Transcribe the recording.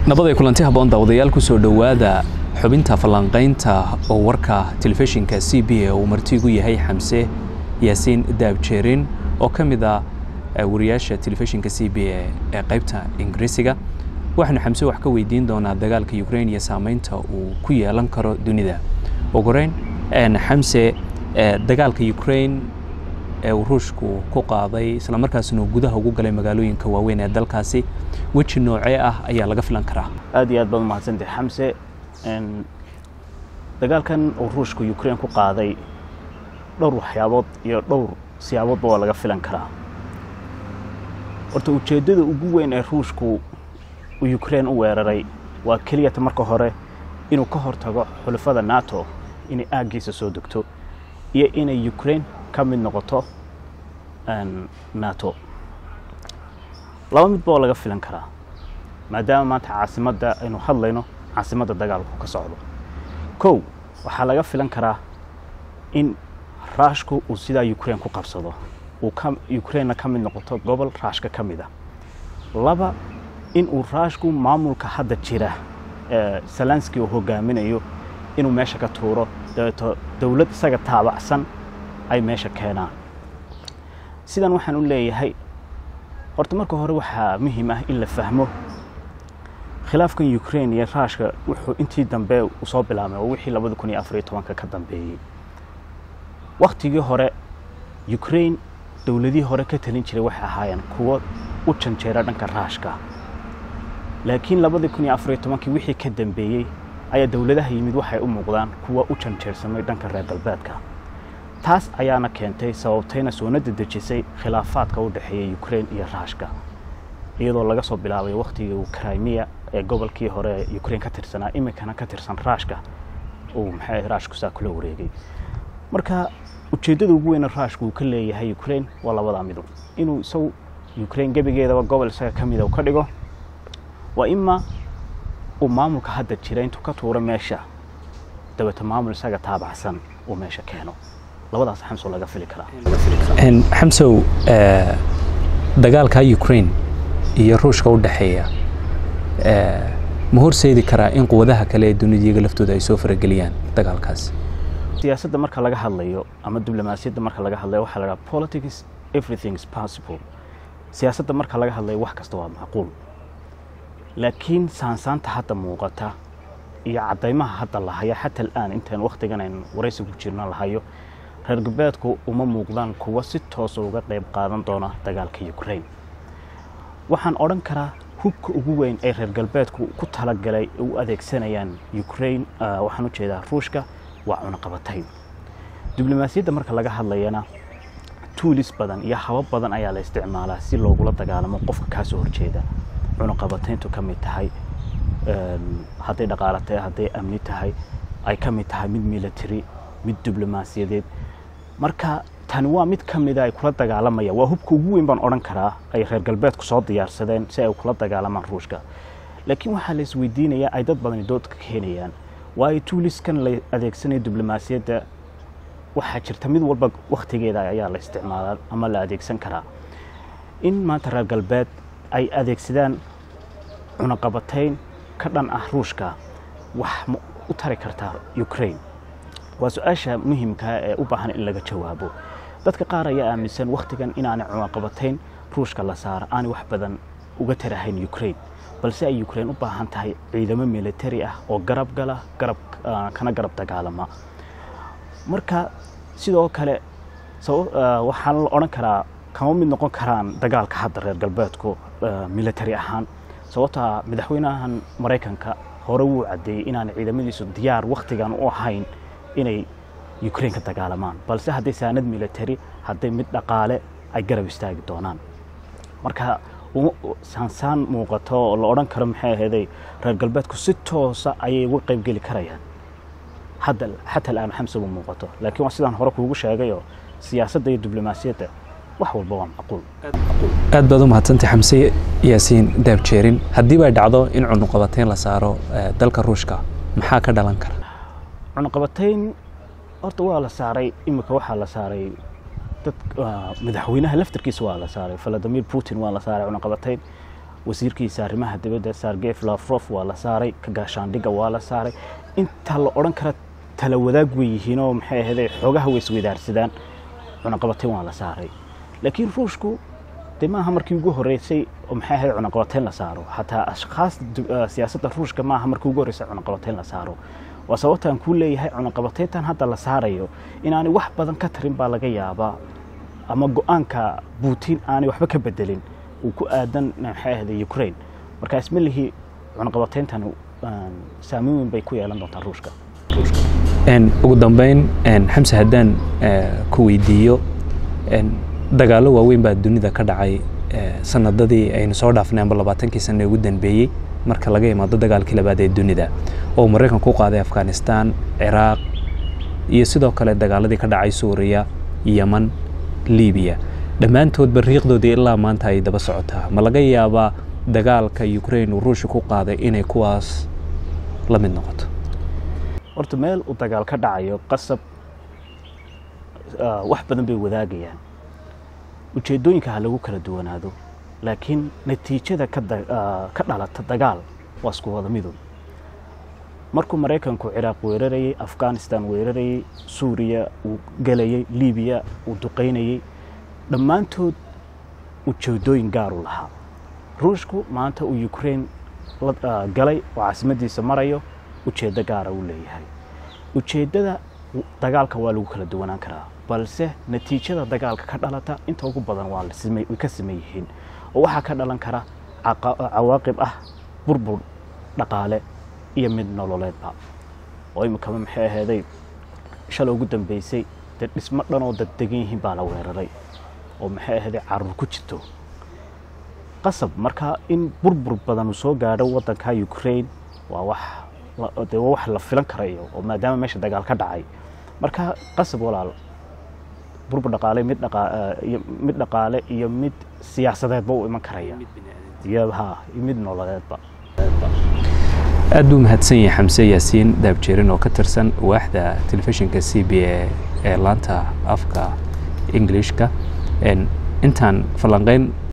nabad ay kulanti habboon daawadayaal ku soo dhowaada xubinta falanqaynta oo warka telefishinka c b a uu martigu yahay xamse yaasiin daabjeerin oo ka mid ah wariyaasha telefishinka c b a ee qaybta ingiriisiga waxaanu xamse wax ka weydiin doonaa dagaalka ukraine iyo saameynta uu ku yeelan karo dunida ugu horeyn xamse dagaalka ukraine ee uu ruushku ku qaaday islamarkaasna uu gudaha ugu galay magaalooyinka waaweyn ee dalkaasi weji noocee ah ayaa laga filan karaa aad iyo aad baad umahadsantay xamse dagaalkan uu ruushku ukraine ku qaaday dhowr waxyaabood iyo dhowr siyaaboodba waa laga filan karaa horta ujeeddada ugu weyn ee ruushku uu ukraine u weeraray waa keliyata marka hore inuu ka hortago xulafada nato inay aaggiisa soo degto iyo inay ukraine ka mid noqoto nato laba midba oo laga filan karaa maadaama maanta caasimadda aynu hadlayno caasimadda dagaalku ka socdo kow waxaa laga filan karaa in raashku uu sidaa ukraine ku qabsado uu ukrainena ka mid noqoto gobol raashka ka mid a laba in uu raashku maamulka hadda jira salanski uu hogaaminayo inuu meesha ka tuuro dabeeto dowlad isaga taabacsan ay meesha keenaan sidan waxaan u leeyahay horta marka hore waxaa muhiim ah in la fahmo khilaafkan ukraine iyo raashka wuxuu intii dambe uu soo bilaabmay oo wixii labada kun iyo afariyo tobanka ka dambeeyey waktigii hore ukraine dowladihii hore ka talin jiray waxay ahaayeen kuwo u janjeera dhanka raashka laakiin labadii kun iyo afariyo tobankii wixii ka dambeeyey ayaa dowladaha yimid waxay u muuqdaan kuwa u janjeersamay dhanka reer galbeedka taas ayaana keentay sababtayna soona dedejisay khilaafaadka u dhexeeya ukraine iyo raashka iyadoo laga soo bilaabay wakhtigii crimea ee gobolkii hore ukraine ka tirsanaa iminkana ka tirsan raashka uu maxay raashku saa kula wareegay marka ujeeddada ugu weyna raashku uu ka leeyahay ukraine waa labadaa midu inuu isagu ukraine gebigeedaba gobol isaga ka mida uu ka dhigo waa ima uu maamulka hadda jira intuu ka tuuro meesha dabeeto maamul isaga taabacsan uu meesha keeno labadaas xamsow laga fili karaa xamsow dagaalka ukraine iyo ruushka u dhexeeya ma horseedi karaa in quwadaha kale ee dunida iyaga laftooda ay soo farageliyaan dagaalkaas siyaasadda marka laga hadlayo ama diblomaasiyadda marka laga hadlayo waxaa la dhaha politics everything is possible siyaasadda marka laga hadlayo wax kasta waa macquul laakiin saansaanta hadda muuqata iyo caddaymaha hadda la haya xata al'aan intaan wakhtigan aynu waraysi ku jirno la hayo reer galbeedku uma muuqdaan kuwa si toosa uga qayb qaadan doona dagaalka ukraine waxaan odhan karaa hubka ugu weyn ee reer galbeedku ku talagalay u adeegsanayaan ukraine waxaan u jeedaa ruushka waa cunaqabatayn diblomaasiyadda marka laga hadlayana tuulis badan iyo habab badan ayaa la isticmaalaa si loogula dagaalamo qofka kaa soo horjeeda cunaqabatayntu ka mid tahay hadday dhaqaala tahay hadday amni tahay ay ka mid tahay mid military mid diblomaasiyadeed marka tani waa mid ka mida ay kula dagaalamayaan waa hubka ugu weyn baan odhan karaa ay reer galbeedku soo diyaarsadeen si ay kula dagaalamaan ruushka laakiin waxaa la isweydiinayaa ay dad badani doodka keenayaan waayo tuuliskan la adeegsanayo diblomaasiyadda waxaa jirta mid walba wakhtigeeda ayaa la isticmaalaa ama la adeegsan karaa in maanta reer galbeed ay adeegsadaan cunaqabatayn ka dhan ah ruushka wax ma u tari kartaa ukraine waa su-aasha muhimkaa ee u baahan in laga jawaabo dadka qaar ayaa aaminsan wakhtigan inaanay cunaqabatayn ruushka la saara aanay wax badan uga tarahayn ukraine balse ay ukraine u baahan tahay ciidamo militari ah oo garab gala garab kana garab dagaalama marka sidoo kale waxaan la odhan karaa kama mid noqon karaan dagaalka hadda reer galbeedku militari ahaan sababtaa madaxweynahan maraykanka hore wuu caddeeyey inaanay ciidamadiisu diyaar wakhtigan u ahayn inay ukraine ka dagaalamaan balse hadday saanad military hadday mid dhaqaale ay garab istaagi doonaan marka saansaan muuqato oo la odhan karo maxay aheeday reer galbeedku si toosa ayay uga qaybgeli karayaan hadda xata al'aan xamse u muuqato laakiin waa sidaan hore kuugu sheegayoo siyaasadda iyo diblomaasiyadda wax walba waa macquul aad baad u mahadsantay xamse yaasiin daabjeerin haddii bay dhacdo in cunuqabatayn la saaro dalka ruushka maxaa ka dhalan kara cunaqabatayn horta waa la saaray imika waxaa la saaray dad madaxweynaha laftarkiisa waa la saaray valadimir putin waa la saaray cunaqabatayn wasiirkiisa arrimaha dibadda sargef lafrof waa la saaray ka gaashaandhigga waa la saaray inta la odhan kara tala wadaag wey yihiin oo maxay ahayde xoogaha way isweydaarsadaan cunaqabateyn waa la saaray laakiin ruushku dee maaha markii ugu horreysay oo maxay ahayd cunaqabateyn la saaro xataa ashkhaas siyaasadda ruushka maaha markii ugu horreysay cunaqabateyn la saaro waa sababtaan kuu leeyahay cunaqabateyntan hadda la saarayo inaanay wax badan ka tarin baa laga yaabaa ama go-aanka buutin aanay waxba ka bedelin uu ku aadan maxay ahayde ukraine marka isma lihi cunaqabateyntan saameyn weyn bay ku yeelan doontaa ruushka ugu dambeyn xamse haddaan ku weydiiyo dagaallo waaweyn baa dunida ka dhacay sanadadii aynu soo dhaafnay amba labaatankii sane ugu dambeeyey marka laga imaado dagaalkii labaad ee dunida oo maraykan ku qaaday afghanistan ciraaq iyo sidoo kale dagaaladii ka dhacay suuriya yeman libiya dhammaantoodba riiqdoodii ilaa maanta ay daba socotaa ma laga yaabaa dagaalka ukraine uu ruushka ku qaaday inay kuwaas la mid noqoto horta meel uu dagaal ka dhacayo qasab wax badan bay wadaagayaan ujeeddooyinka ha lagu kala duwanaado laakiin natiijada ka dhalata dagaal waa isku wada midow markuu maraykanku ciraaq weerarayey afghanistan weerarayey suuriya uu gelayey libiya uu duqaynayey dhammaantood ujeeddooyin gaaru lahaa ruushku maanta uu ukraine galay oo caasimadiisa marayo ujeeddo gaara uu leeyahay ujeeddada dagaalka waa lagu kala duwanaan karaa balse natiijada dagaalka ka dhalata inta ugu badan waa way ka siman yihiin oo waxaa ka dhalan kara cawaaqib ah burbur dhaqaale iyo mid nololeedba oo imikaba maxay aheeday shalay ugu dambeysay dee dhismo dhan oo dad degan yihiin baa la weeraray oo maxay aheeday carruur ku jirto qasab marka in burbur badan uu soo gaadho waddanka ukraine waa wax dee waa wax la filan karayo oo maadaama meesha dagaal ka dhacay marka qasab walaal burbur dhaqaale mid dhaqaiyo mid dhaqaale iyo mid siyaasadeedba uu iman karaya iyo ha iyo mid nololeedba aad buu mahadsan yahay xamse yaasiin daabjeerin oo ka tirsan waaxda telefishinka c b a ee laanta afka englishka intaan falanqeyn